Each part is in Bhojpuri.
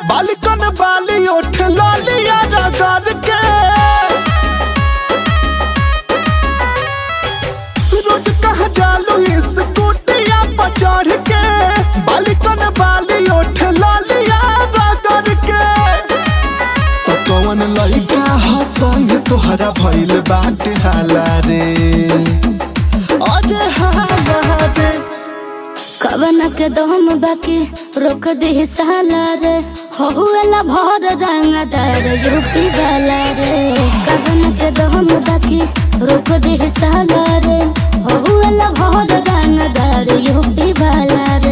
बालिकन बाली उठ लालिया रगड़ के रोज कह जालू इस कुटिया पर चढ़ के बालिकन बाली उठ लालिया रगड़ के तो कौन लइका हंसई तोहरा भइल बाटे हाला रे अरे हाला रे कवन के दम बाकी रोक दे साला रे हुएला भर रंगदार यूपी वाला रे कवन के दम बाकी रोक दे साला रे हुएला भर रंगदार यूपी वाला रे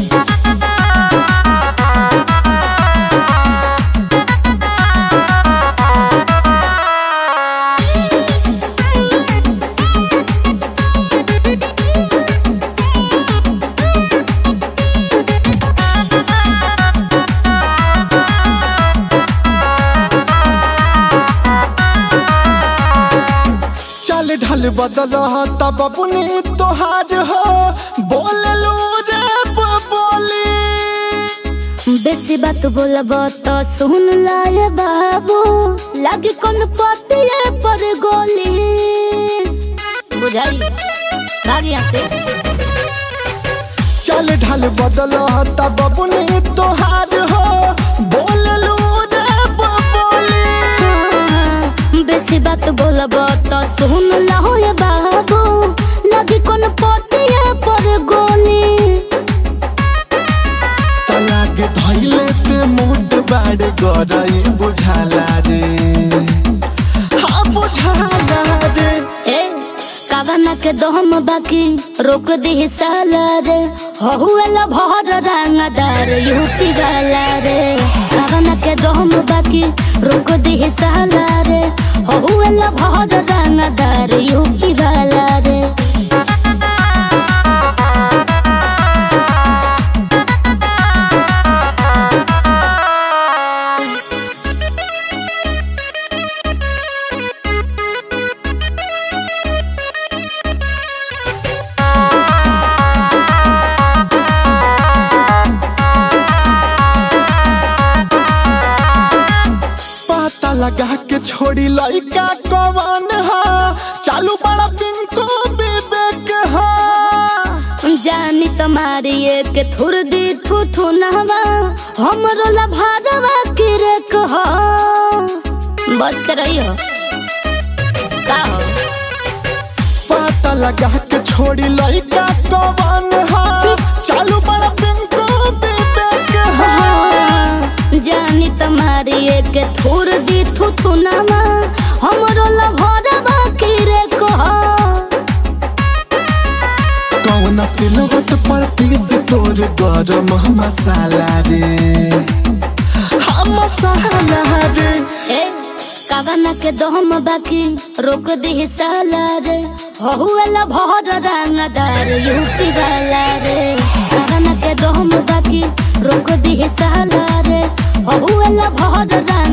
चल ढल बदल तब अपने तोहार हो बोललू रे बोली बेसी बात बोलब तो सुन लाए बाबू लागी कौन पटिए पर गोली बुझाई भागी यहाँ से चल ढल बदल तब अपने तोहार हो बोललू रे बोली बेसी बात बोलब तो सुन लहो ये बाबू लगी कौन पटिए पर गोली तलाक धैले ते मुड बाड़ गरई बुझाला रे हाँ बुझाला रे ए कावना के दहम बाकी रोक दी साला रे हुएला भर रंगदार यूपी वाला रे कावना के दहम बाकी रोक दी साला रे हुएला भर रंगदार यूपी वाला रे पता लगा के छोड़ी लइका कवन हा चालू बड़ा पिंको विवेक हा जानी तुम्हारी एक थुर दी थू थू नहवा हमरो ला भादवा की रे कहो बच के रही हो का हो पता लगा के छोड़ी लइका कवन हा चालू बड़ा पिंको विवेक हा जानी तुम्हारी एक थुर दी थू थू नहवा हमरो ला भादवा की रे कहो कौन सिलवट पर पीस तोर गरम मसाला रे हाँ मसाला रे ए कावना के दहम बाकी रोक दी साला रे हुएला भर रंगदार यूपी वाला रे कावना के दहम बाकी रोक दी साला रे हुएला भर रंग